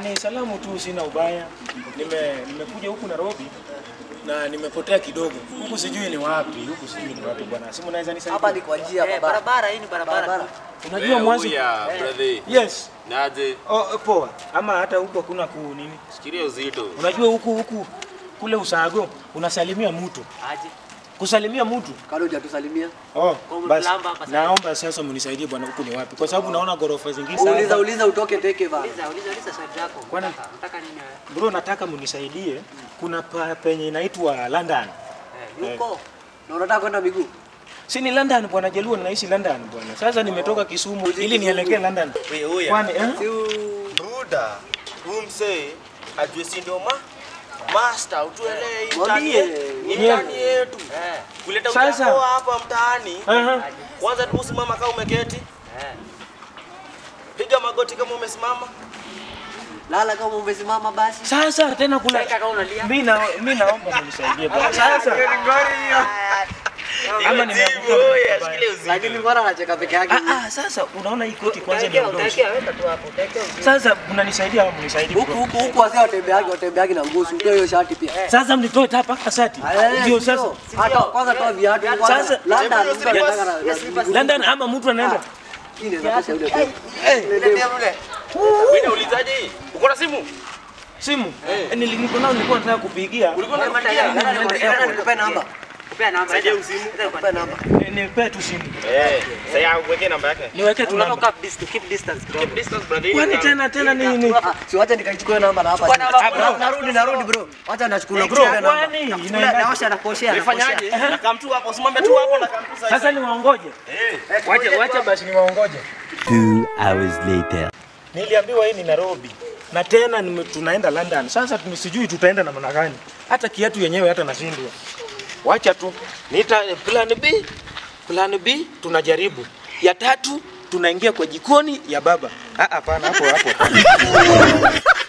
ni salamu tu, sina ubaya. Nime nimekuja huku Nairobi na nimepotea kidogo huku, sijui ni wapi huku, sijui ni wapi bwana. Simu naweza nisaidia? Hapa ni kwa njia Eh, barabara. barabara hii ni barabara. Barabara. Unajua mwanzo ya brother. yes Naje. oh, poa ama hata huku hakuna ku nini. Shikilia uzito. Unajua huku huku kule Usago unasalimia mtu, Aje. kusalimia mtu Kabla hujatusalimia. Oh, Kwa basi mlamba hapa sasa. naomba sasa mnisaidie bwana, huku ni wapi? Kwa sababu naona ghorofa zingine Uliza sana. uliza utoke teke bana. Uliza, uliza, uliza swali lako. Kwani- Unataka- Unataka nini wewe? Bro, nataka mnisaidie. Kuna pa, penye inaitwa London. Eh, yuko. Na unataka kwenda miguu? Si ni London bwana, Jaluo ninaishi London bwana. Sasa nimetoka Kisumu ili nielekee London. Wewe Kwani eh? Si u- Bruda, huyu msee ajue si ndio ma master utuelewe hii Mwambie. mtaani yetu. Hii mtaani yetu. Eh, Kuleta Sasa. uchafu hapa mtaani. Aha. Kwanza tu usimama kama umeketi. eh. Piga magoti kama umesimama. lala kama umesimama basi. Sasa tena kuna Cheka kama unalia. mimi na mimi naomba mnisaidie bwana. Sasa ama nimeanguka. Wewe ashikilie uzito. Lakini mbona anacheka peke yake? Ah ah, sasa unaona hii koti kwanza ni Utaekea, ndogo. utaekea, weka tu hapo, utaekea uzito. Sasa mnanisaidia au mnisaidie Huku bro? huku huku wazee watembeagi watembeagi na ngusu. Ndio hiyo shati pia. Sasa mnitoe hapa mpaka sati. Ndio sasa. Hata kwanza toa viatu. kwanza. Sasa- Labda Hebu mtu anataka na- Yes, na- London ama mtu anaenda. Hii inaweza tosha yule tu. Wewe unaulizaje hii? Uko na simu? Simu. Eh, nilikuwa nao nilikuwa nataka kupigia. Ulikuwa Wewe unapigia? manda- Nani nikupe- nani nikupe namba? Kupea namba. Saidia enda- usimu. enda kwa- Nikupe namba. Eh, Nipe tu simu. Eh, sasa uweke namba yake. Niweke tu Unataka namba. keep distance, keep distance kidogo. Keep distance brother. Kwani tena tena ni ni Ah, si wacha nikaichukue namba na hapa. Chukua namba, Ah, bro. bro, Narudi narudi bro. Wacha nachukua bro, bro. namba. kwani Ule inaenda naosha na kuoshea. Nifanyaje? Nakaa mtu hapo, usimame tu hapo na kamtu sasa. sasa niwaongoje? Eh. Wacha wacha basi niwaongoje. Two hours later. Niliambiwa hii ni Nairobi na tena nime- tunaenda London. Sasa tume- sijui tutaenda namna gani, hata kiatu yenyewe hata nashindwa. Wacha tu nita plan B, plan B tunajaribu. Ya tatu tunaingia kwa jikoni ya baba. Ah, hapana, hapo hapo. hapana.